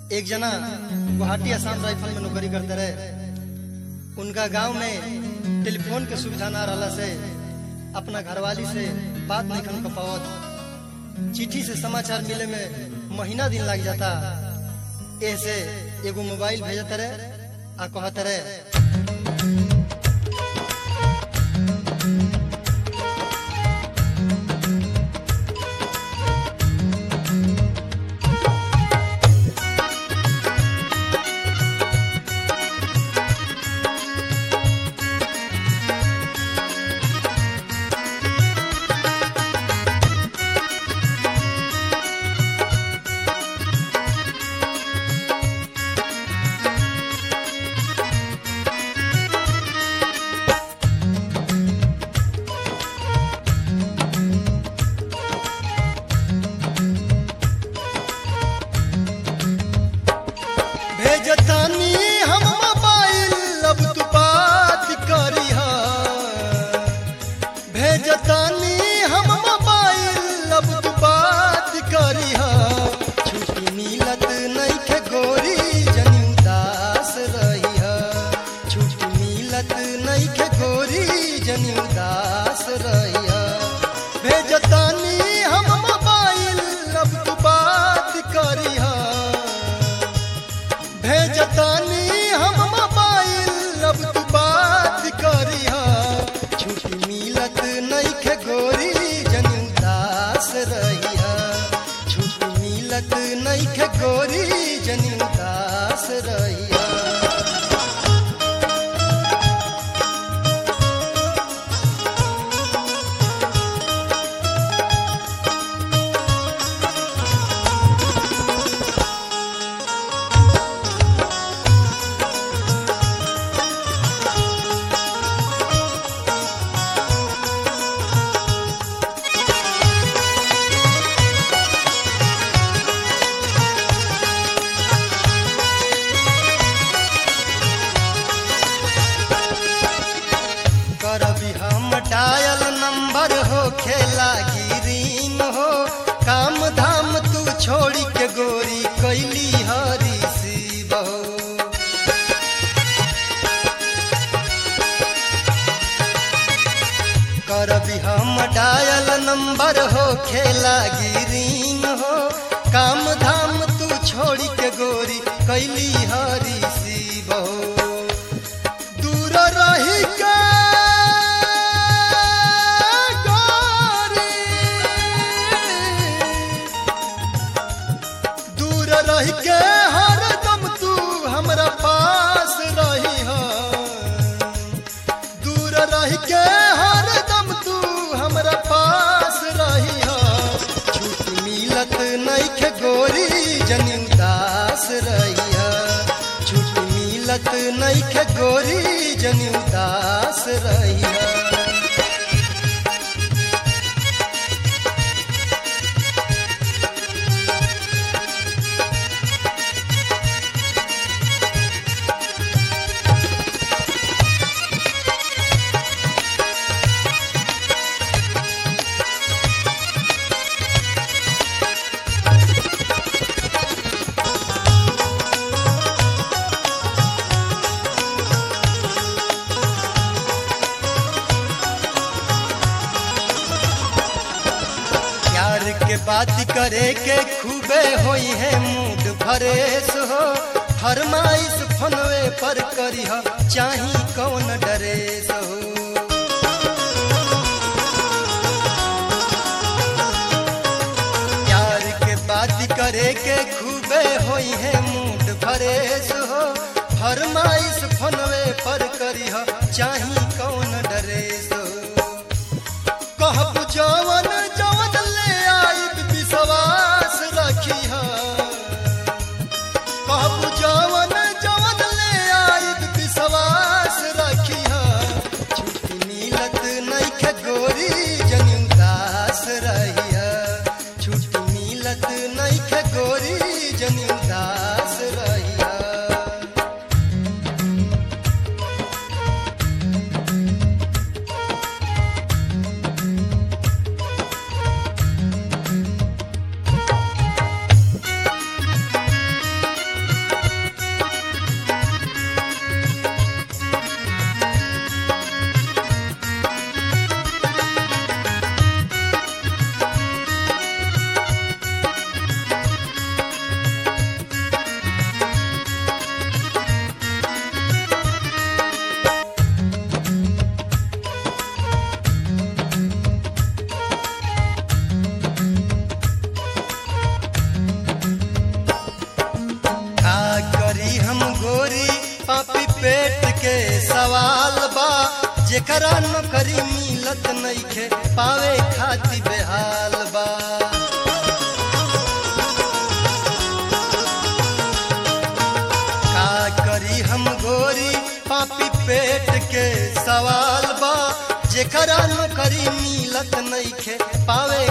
एक जना गुवाहाटी आसाम राइफल में नौकरी करते रहे उनका गांव में टेलीफोन के सुविधा ना रहला से अपना घरवाली से बात नहीं कर पावत चिट्ठी से समाचार मिले में महीना दिन लग जाता ऐसे एगो मोबाइल भेजत रहे आ कहत रहे भेजतानी हम मोबाइल अब तू बात करी भेजतानी हम मोबाइल अब तू बात करी छुट्टी मिलत नहीं के गोरी जनी उदास रही छुट्टी मिलत नहीं के गोरी जनी उदास रही भेजतानी हम मोबाइल अब तू बात करी भेजतानी हम मोबाइल अब तू बात करी छुट्टी मिलत नहीं के गोरी जनी उदास रही छुट्टी मिलत नहीं के गोरी जनी उदास रही करबी हम डायल नंबर हो खेला गिरीन हो काम धाम तू छोड़ी के गोरी कैली हरी शिव हो करबी हम डायल नंबर हो खेला गिरीन हो काम धाम तू छोड़ी के गोरी कैली हरी शिव हो दूर रही के गोरी, दूर रही के हरदम तू हमरा पास रही हो दूर रही के हरदम तू हमरा पास रही हो छूट मिलत नहीं के गोरी जनी उदास रही छूट मिलत नहीं के गोरी जनी उदास रही प्यार के बात करे के खूबे होई है मूड फरेश हो फरमाइश फनवे पर करी हो चाही कौन डरेस हो प्यार के बात करे के खूबे होई है मूड फरेश हो फरमाइश फनवे पर करी हो चाही कौन डरेस हो कहब जवन जवन ले आइब विश्वास रखी कहब जवन जवन ले आइब विश्वास रखी छुट्टी मिलत नहीं के गोरी जनी उदास रही छुट्टी मिलत नहीं के गोरी जनी उदास रही जेकरा नौकरी मिलत नइखे पावे खाती बेहाल बा का करी हम गोरी पापी पेट के सवाल बा जेकरा नौकरी मिलत नइखे पावे